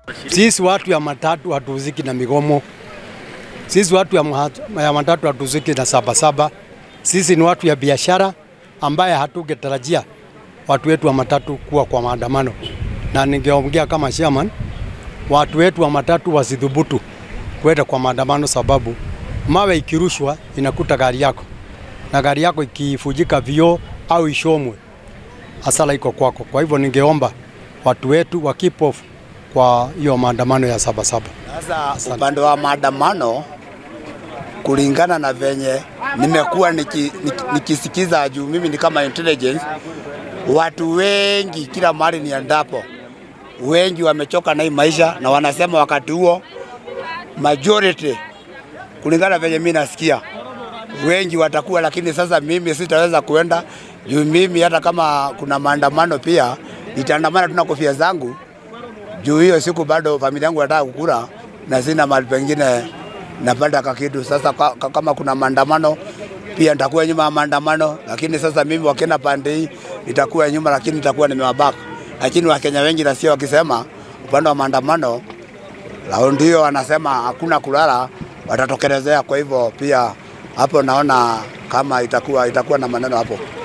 Sisi watu ya matatu hatuhusiki na migomo. Sisi watu ya, mahat- ya matatu hatuhusiki na sabasaba. Sisi ni watu ya biashara ambaye hatugetarajia watu wetu wa matatu kuwa kwa maandamano, na ningeongea kama chairman, watu wetu wa matatu wasidhubutu kwenda kwa maandamano, sababu mawe ikirushwa inakuta gari yako, na gari yako ikifujika vioo au ishomwe, hasara iko kwako. Kwa hivyo ningeomba watu wetu wa keep off kwa hiyo maandamano ya sabasaba. Sasa upande wa maandamano, kulingana na venye nimekuwa niki, niki, nikisikiza juu mimi ni kama intelligence, watu wengi kila mahali niendapo, wengi wamechoka na hii maisha na wanasema wakati huo majority, kulingana na venye mimi nasikia wengi watakuwa, lakini sasa mimi sitaweza kuenda juu mimi hata kama kuna maandamano pia nitaandamana tu na kofia zangu juu hiyo siku bado familia yangu nataka kukula na sina mahali pengine napata kakitu. Sasa ka, ka, kama kuna maandamano pia nitakuwa nyuma ya maandamano, lakini sasa mimi wakienda pande hii nitakuwa nyuma, lakini nitakuwa nimewabaka. Lakini Wakenya wengi nasikia wakisema upande wa maandamano raundi hiyo wanasema hakuna kulala, watatokelezea. Kwa hivyo pia hapo naona kama itakuwa itakuwa na maneno hapo.